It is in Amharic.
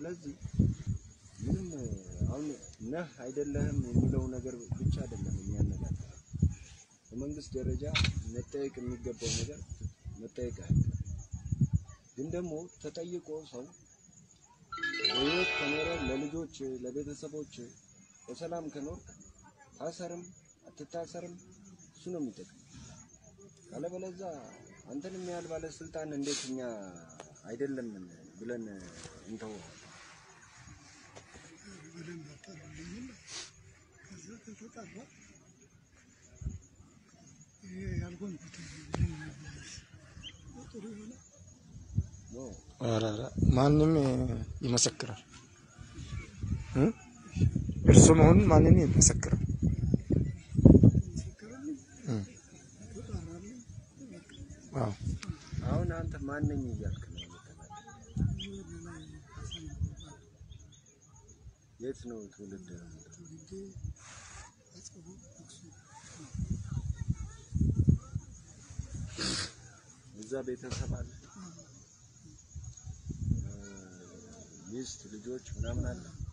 ስለዚህ ምንም አሁን ነህ አይደለህም የሚለው ነገር ብቻ አይደለም የሚያነጋግረው። በመንግስት ደረጃ መጠየቅ የሚገባው ነገር መጠየቅ አይቀርም። ግን ደግሞ ተጠይቆ ሰው በህይወት ከኖረ ለልጆች ለቤተሰቦች በሰላም ከኖርክ ታሰርም አትታሰርም እሱ ነው የሚጠቅም። ካለበለዛ አንተን የሚያህል ባለስልጣን እንዴት እኛ አይደለም ብለን እንተው? በደንብ አጣሩልኝና ከዛ ከተጣራ ይሄ ያልሆንኩት ጥሩ ይሆናል። ነው ኧረ ኧረ ማንም ይመሰክራል እ እርሱ መሆኑን ማንም ይመሰክራል። መሰከረልኝ፣ እ ተጣራልኝ። በቃ አዎ አሁን አንተ ማነኝ እያልክ ነው የምትናገረው? ወደ ላይ ሀሳብ ይባላል። የት ነው ትውልድ? ትውልዴ አጽቦ አክሱም እዛ ቤተሰብ አለ፣ እ፣ ሚስት ልጆች ምናምን አለ።